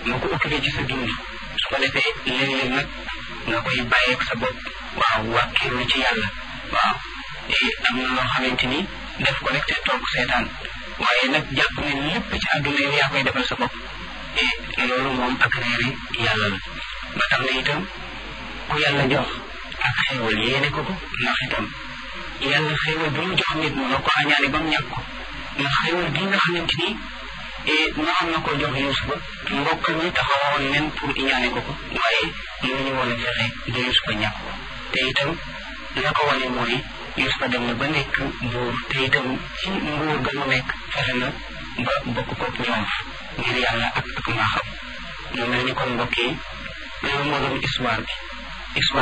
moo ko occupé ci sa dund su ko defee léeg-léeg nag nga koy bàyyeeg sa bopp waaw wàkkiirlu ci yàlla waaw am na loo xamante ni def ko rek te toog seetaan waaye nag jàpp ne lépp ci àdduna yow yaa koy defal sa bopp te loolu moom ak réeri yàlla la ba tax na itam ku yàlla jox ak xéewal yéene ko ko ndax itam yàlla xéewal bi mu jox nit mu na ko añaane ba mu ñàkk ko ndax xéewal bi nga xamante ni naroon na ko jox Yuusufa mbokk ñi taxawoon nen pour iñaane ko ko waaye mënuñu woon a fexe ba Yuusufa ñàkk ko te itam la ko wane mooy Yuusufa dem na ba nekk buur te itam ci nguur ga mu nekk fexe na ba bokk ko ñoom ngir yàlla ak ak maaxam mu mel ni kon mbokk yi loolu moo doon histoire bi histoire